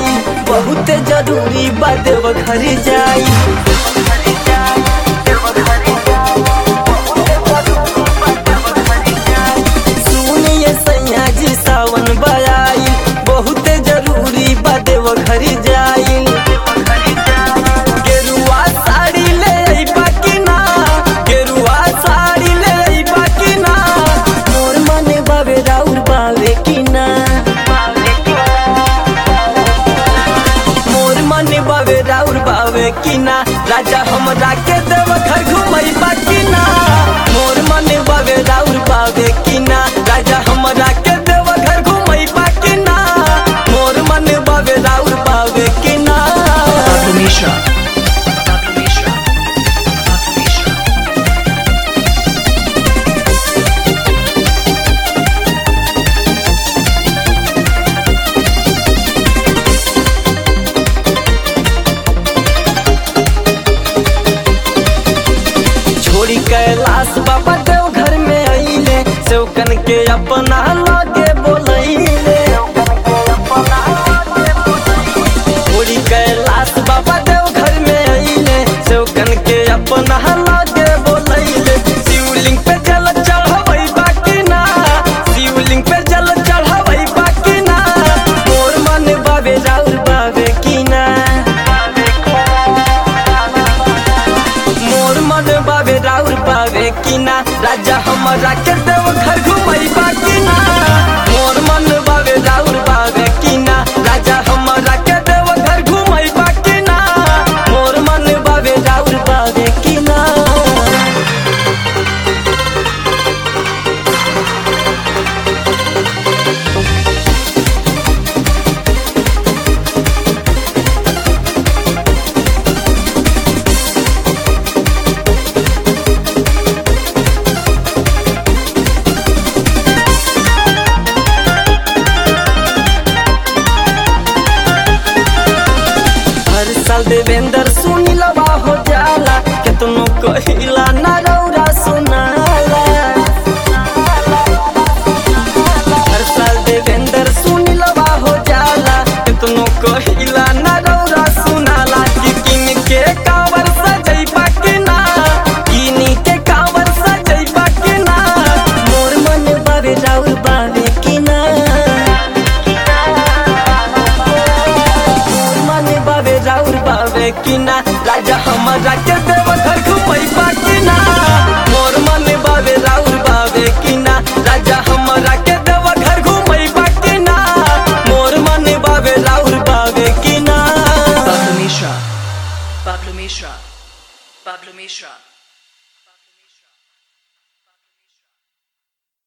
आई बहुत जरूरी बा देव घर जाई सुनिए सैया जी सावन बयाई बहुत जरूरी बा देव घर जाई गेरुआ साड़ी ले अइबा कि ना गेरुआ साड़ी ले अइबा कि ना मोर मने बाबे राउर बावे कि ना मोर मने बाबे राउर बावे कि ना राजा हमरा के देव घर घुमैबा कि ना मोर मने बाबे राउर बावे कि ना राजा हमरा के देव घर घुमैबा कि ना मोर मने बाबे राउर बावे कि ना Pablo Mishra. Pablo Mishra. Pablo Mishra. छोड़ी कैलाश बाबा देव घर में अइले सेवकन के अपना लागे बोलैले छोड़ी कैलाश बाबा देव घर में अइले सेवकन के अपना लागे बोलैले शिवलिंग पे जल चढ़ावै बाकी ना शिवलिंग पे जल चढ़ावै बाकी ना मोर मन बाबे राउर बाबे की ना मोर मन बाबे राउर बाबे कि ना राजा हमरा के देव घर घुमैबा कि ना मोर मन बाबे राउर बाबे कि ना राजा हमरा के देव घर घुमैबा कि ना मोर मन बाबे राउर बाबे कि ना हर साल देवेंद्र सुनिलवा हो जाला केतनो कहिला ना रौरा सुनाला हर साल देवेंद्र सुनिलवा हो जाला केतनो कहिला ना रौरा सुनाला कि किन के कावर सजैबा कि ना किन के कावर सजैबा कि ना मोर मन बाबे राउर बाबे कि ना मन बाबे राउर बाबे कि ना राजा हमरा के देव घर घुमैबा कि ना मोर मन बाबे राउर बाबे कि ना राजा हमरा के देव घर घुमैबा कि ना मोर मन बाबे राउर बाबे कि ना Pablo Mishra. Pablo Mishra. Pablo Mishra.